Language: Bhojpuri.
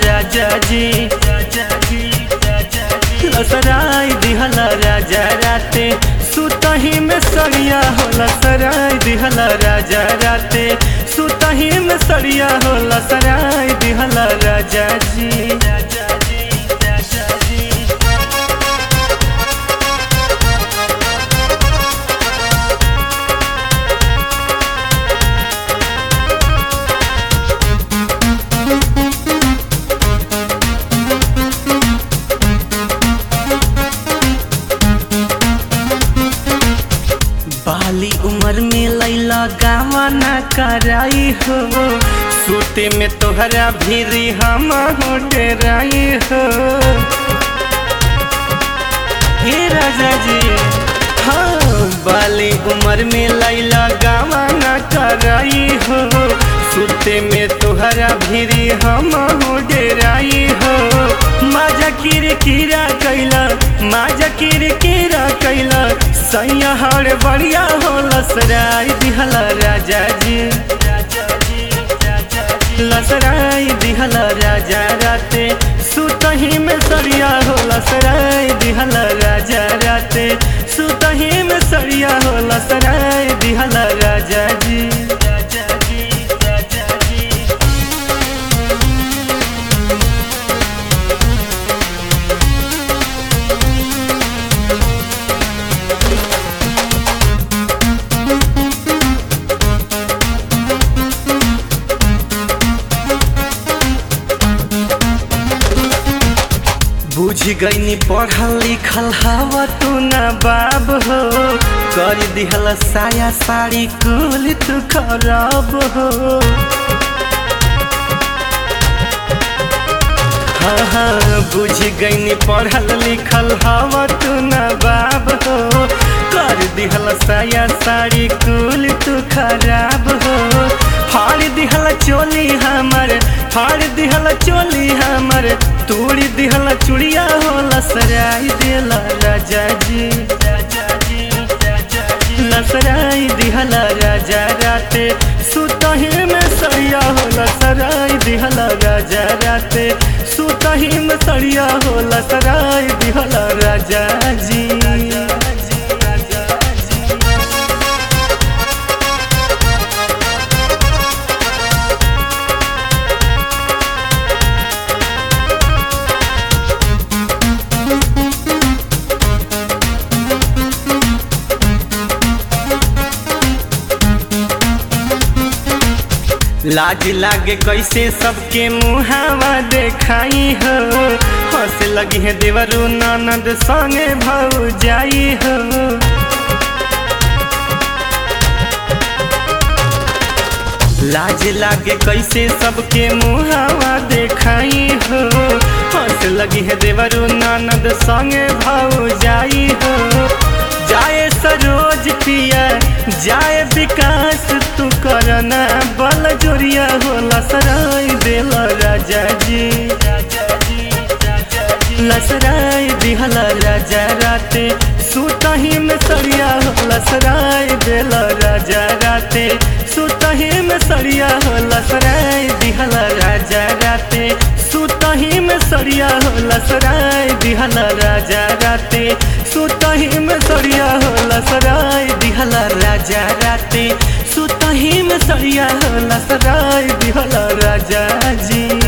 राजा जी लसराय दिहल राजा राते सुतही में सरिया हो लसराय दिहल राजा राते सुतही में सरिया हो लसराय दिहल राजा जी राजा जी राजा जी बाली उम्र में लैला गावा ना कराई हो सोते में तोहरा भीरी हम हो डेराई हो हे राजा जी हाँ बाली उम्र में लैला गावा ना कराई हो सोते में तोहरा भीरी हम हो डेराई हो माजा किर किरा कैला माजा किर किरा कैला सैया हर बढ़िया हो लसराई दिहला राजा जी लसराई दिहला राजा राते सुतही में सरिया हो लसराई दिहला राजा राते सुतही में सरिया हो लसराई दिहला राजा जी राजा जी राजा जी बुझ गईनी पढ़ल लिखल हवा तू ना बाब हो कर दिहल साया साड़ी कुल तू खराब हो हाँ हाँ बुझ गईनी पढ़ल लिखल हवा तू ना बाब हो कर दिहल साया साड़ी कुल तू खराब हो फाड़ दिहल चोली हमर फाड़ दिहल चोली हमर तोड़ी दिहल चुड़िया हो लसराई दिहल राजा जी राजा जी राजा जी लसराई दिहल राजा राते सुतही में सरिया हो लसराई दिहल राजा राते सुतही में सरिया हो लसराई दिहल राजा जी राजा जी राजा जी लाज लागे कैसे सबके मुहावा देखाई हो हंस लगी है देवरू ननद संगे भाऊ जाई हो लाज लागे कैसे सबके मुहावा देखाई हो हंस लगी है देवरू ननद संगे भाऊ जाई हो जाए सरोज पिया जाए विकास तू करना बल जोरिया हो लसराई दिल राजा जी लसराई दिहल राजा राते सुतही में सरिया हो लसराई दिल राजा राते सुतही में सरिया हो लसराई दिहल राजा राते सुतही में सरिया हो लसराई दिहल राजा राते सुतही में सरिया हो लसराई दिहल राजा राते सुतही में सरिया हो लसराई दिहल राजा जी